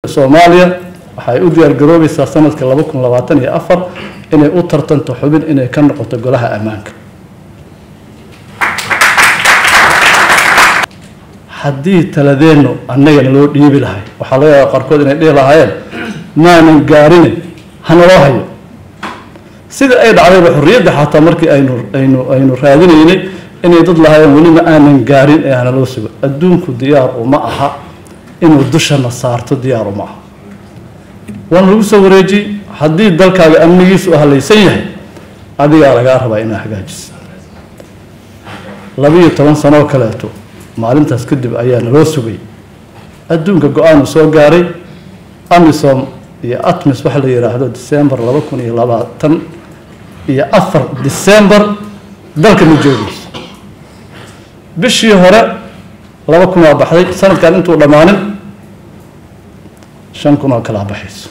soomaaliya waxay u diyaargaroobaysaa sanadka laba kun labaatan iyo afar inay u tartanto xubin inay ka noqoto golaha ammaanka haddii taladeennu annagana loo dhiibi lahay waxaa laga yaaba qaarkood inay dhihi lahaayeen maanan gaarine hanaloo hayo sida ay dhacdayba xorriyadda xataa markii aynu aynu aynu raadinaynay inay dad lahaayeen weliba aanan gaarin ee hanaloo sugo adduunku diyaar uma aha inuu dushana saarto diyaar uma aha waana lagu soo wareejiyey haddii dalkaaga amnigiisu halaysan yahay adigaa lagaa rabaa inaa hagaajiso labiiyo toban sanoo kaleeto maalintaas kadib ayaa naloo sugay adduunka go-aan uu soo gaaray amisom iyo atmis waxa la yidhaahdo december laba kun iyo labaatan iyo afar december dalka ma joogayso bishii hore laba kun aa baxday sanadkan intuu dhammaanin shan kun oo kalaa baxayso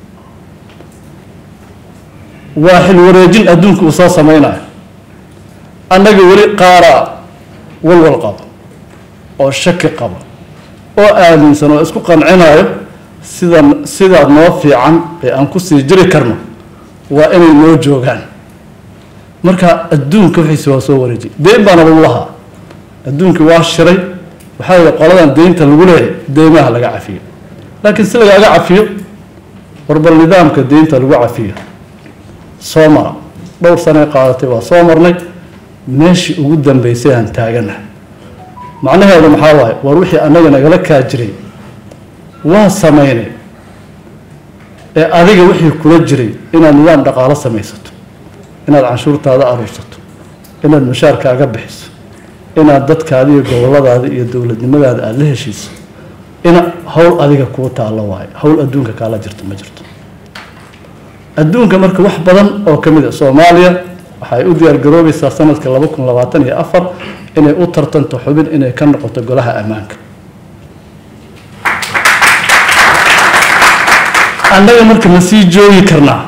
waa xil wareejin adduunka uu soo sameynayo annaga weli qaaraa walwal qabo oo shaki qabo oo aaminsan oo isku qancinayo sida sidaa noo fiican ee aan kusii jiri karno waa inay noo joogaan marka adduunka wixiisi waa soo wareejiyay deyn baana lagu lahaa adduunkii waa shiray waxaa yidhi qoladan deynta lagu leeyahay deymaha laga cafiyo laakiin si lagaaga cafiyo warbal nidaamka deynta lagu cafiyo soo mara dhowr sanay qaadatay waa soo marnay meeshii ugu dambeysay aan taaganahay macnaheedu maxaa waaye war wixii annaga nagala kaa jiray waa sameynay ee adiga wixii kula jiray inaad nidaam dhaqaalo samaysato inaad canshuurtaada aruursato inaad mushaarkaaga bixiso inaad dadkaada iyo goboladaada iyo dowladnimadaada aada la heshiiso ina howl adiga kuu taallo waayo howl adduunka kaala jirto ma jirto adduunka marka wax badan oo ka mid a soomaaliya waxay u diyaargaroobaysaa sanadka laba kun labaatan iyo afar inay u tartanto xubin inay ka noqoto golaha ammaanka annaga marka ma sii joogi karnaa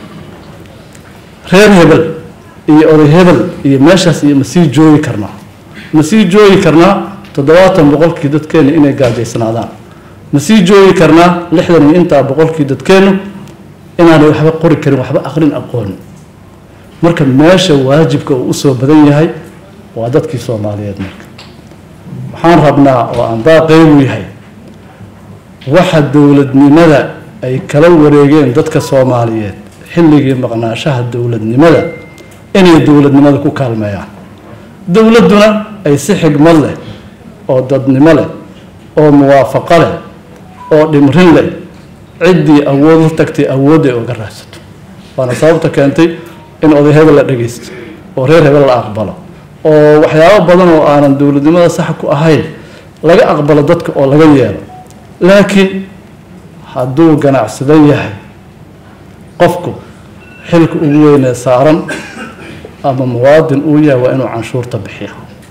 reer hebel iyo oday hebel iyo meeshaas iyo ma sii joogi karnaa ma sii joogi karnaa toddobaatan boqolkii dadkeenu inay gaajaysnaadaan ma sii joogi karnaa lixdan iyo intaa boqolkii dadkeenu inaanay waxba qori karin waxba aqrin aqoonin marka meesha waajibka uu usoo badan yahay waa dadkii soomaaliyeed marka waxaan rabnaa oo aan daaqeybu yahay waxa dowladnimada ay kala wareegeen dadka soomaaliyeed xilligii maqnaashaha dowladnimada inay dowladnimada ku kaalmeeyaan dowladduna ay si xigmad leh oo dadnimo leh oo muwaafaqo leh oo dhimrin leh ciddii awood la tagtay awoodday oga raadsato waana sababta keentay in oday hebel la dhagaysto oo reer hebel la aqbalo oo waxyaabo badan oo aanan dowladnimada sax ku ahayn laga aqbalo dadka oo laga yeelo laakiin hadduu ganacsadan yahay qofku xilka ugu weynee saaran ama muwaadin uu yahay waa inuu canshuurta bixiya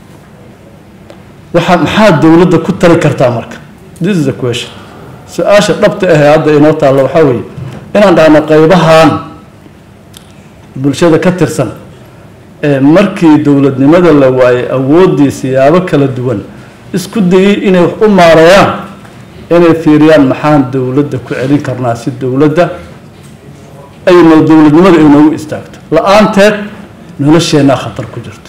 waxa maxaa dowladda ku tali kartaa marka this is the question su-aasha dhabta ahee hadda inoo taalla waxaa weeye inaan dhahno qaybahan bulshada ka tirsan ee markii dowladnimada la waayay awooddii siyaabo kala duwan isku dayay inay wax u maareeyaan inay fiiriyaan maxaan dowladda ku celin karnaa si dowladda ayna dowladnimada ay noogu istaagto la-aanteed nolosheennaa khatar ku jirto